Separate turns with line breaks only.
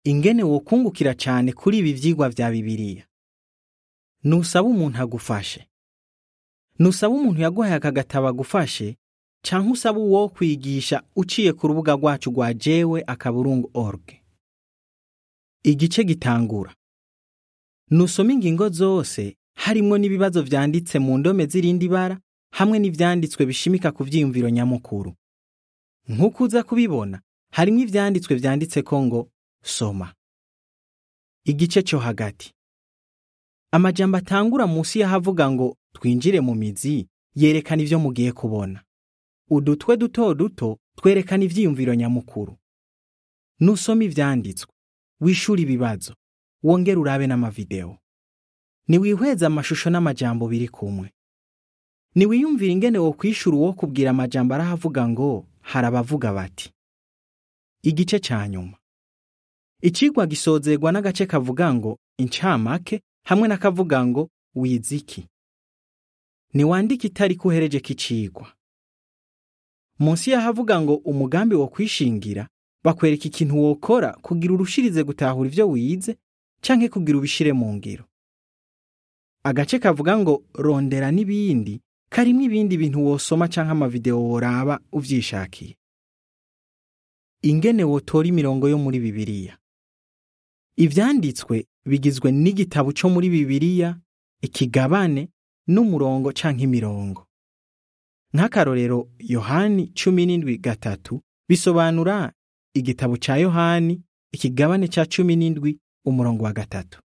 ingene wokungukira cane kuri ibi vyigwa vya Bibiliya. Nusaba umuntu agufashe. Nusaba umuntu yaguhaye aka gatabo agufashe, canke usaba uwo kwigisha uciye ku rubuga rwacu rwa jewe akaburungu org. Igice gitangura. Nusoma ingingo zose harimwo n'ibibazo vyanditse mu ndome z'irindi bara hamwe n'ivyanditswe bishimika ku vyiyumviro nyamukuru. Nk'uko uza kubibona, harimwo ivyanditswe vyanditseko ngo soma. Igice co hagati. Amajambo atangura musi y'ahavuga ngo twinjire mu mizi yerekana ivyo mugiye kubona. Udutwe duto duto twerekana ivyiyumviro nyamukuru. Nusoma ivyanditswe, wishura ibibazo, wongere urabe n'amavideo. Niwihweze amashusho n'amajambo biri kumwe. Niwiyumvire ingene wokwishura uwo kubwira amajambo arahavuga ngo hari abavuga bati. Igice ca nyuma. Icigwa gisozerwa n'agace kavuga ngo incamake hamwe n'akavuga ngo wiziki. Niwandike itariki uherejeko icigwa. Munsi y'ahavuga ngo umugambi wo kwishingira, bakwereka ikintu wokora kugira urushirize gutahura ivyo wize canke kugira ubishire mu ngiro. Agace kavuga ngo rondera n'ibindi karimwo ibindi bintu wosoma canke amavideo woraba uvyishakiye. Ingene wotora imirongo yo muri Bibiliya. Ivyanditswe bigizwe n'igitabo co muri Bibiliya, ikigabane n'umurongo canke imirongo. Nk'akarorero Yohani cumi n'indwi gatatu bisobanura igitabo ca Yohani ikigabane ca cumi n'indwi umurongo wa gatatu.